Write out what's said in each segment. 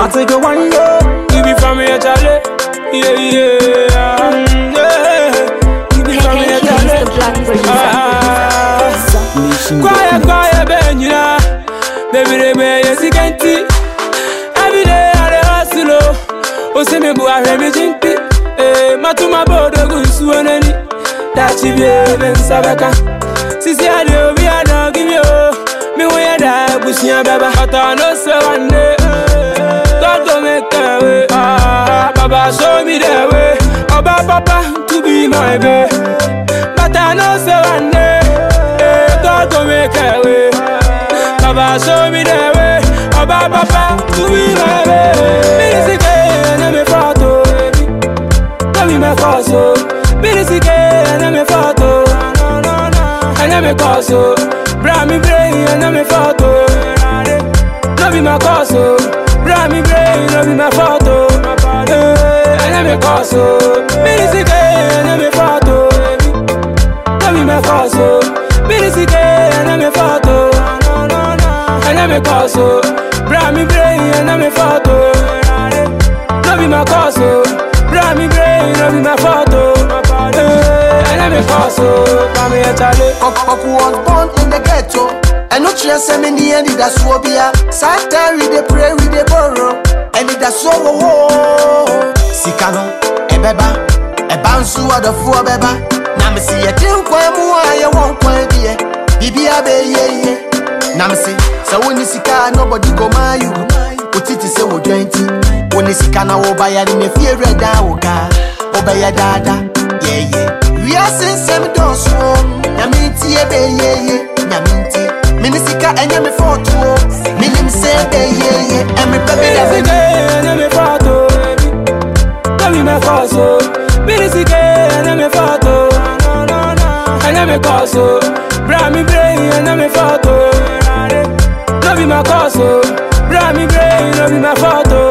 I take a one yo. You be from here, Charlie. Yeah, yeah. Mm, yeah. You be from here, KK is the Charlie. black producer. Ah. Zack Nation. Quiet, quiet, ben, you know. Baby, they may yes, you can see. Every day, I dey hustle, oh. Oh, say me, boy, I hear me jinky. Eh, matuma bodo gunsuonani. Dachi bie, ben, sabaka. Sisi, I dey obi, I don't give you, oh. Me, we are that, bushia, baba. But I know, so one day. God go make a way. Ah, Baba, show me the way. Oba, papa, to be my babe. But I know, so one day. Eh, God go make a way. Baba show me the way. Oba papa to be my baby. Minisike na me photo. No be my cause oh. Minisike na me photo. Na me cause oh. Bra me brain na me photo. No be my cause oh. Bra me brain no be my photo. Eh, Na me cause oh. Minisike na me photo. No be my cause oh. Minisike na me photo. And me cause oh. Bra me brain and me photo. No be my cause oh. Bra me brain no be my photo. And me cause oh. Bra me a chale. Oku was born in the ghetto. And no chance send me the end that's what be a Satan we dey pray we dey borrow. And it that's so oh Sikano, ebeba, eba nsu adofo beba. Na me see a tin kwan mu a ye won kwan bi e. Bibi abe ye ye. Na me see, so when you sika nobody go my you. Otiti se wo dwenti. When you sika na wo ba ya ni me fie reda wo ka. Obaya dada, yeah yeah. We are sensem doso. Nyaminti ebe ye ye. Nyaminti. Minisika enye me foto. Minim se be ye ye. Emi baby da Minisike baby. na me photo. No be my cause oh. Minisike na me photo. And me cause oh. Bra me brain and me photo. No be my cause oh. Bra me brain no be my photo.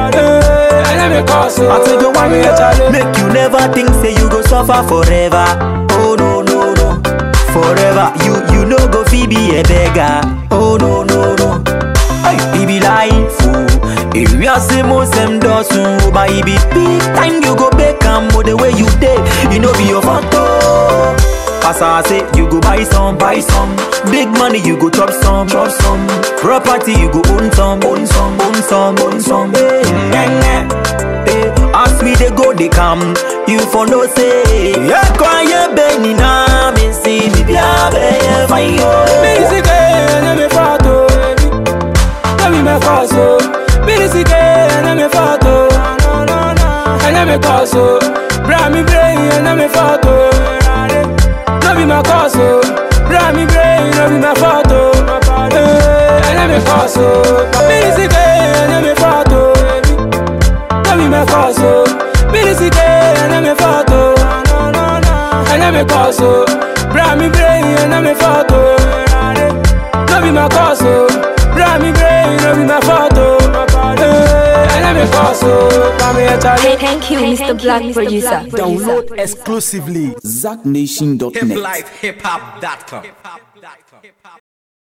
And me cause oh. I take a one Me a chale. yo. Make you never think say you go suffer forever. Oh no no no. Forever you you no go fi be a beggar. Oh no no no. Hey, it be life. Oh. If you are say most them does but it be big time you go back and the way you did, you know be your photo. As I say, you go buy some, buy some. Big money, you go chop some, chop some. Property, you go own some, own some, own some, own some. Hey, nah, nah. Hey, as we they go, they come. You for no say, yeah, quiet, Benny, na me see, me be a be fine, yo. Minisike na me photo. No be my cause oh. Minisike na me photo. And me cause oh. Bra me brain and me photo. No be my cause oh. Bra me brain no be my photo. And me cause oh. Minisike na me photo. No be my cause oh. Minisike na me photo. And me cause oh. Bra me brain and me photo. No be my cause oh. Bra me brain no be my photo. And me cause oh. Bra me a chale. Thank you, Mr. Black Producer. Download exclusively ZackNation.net. hiplifehiphop.com.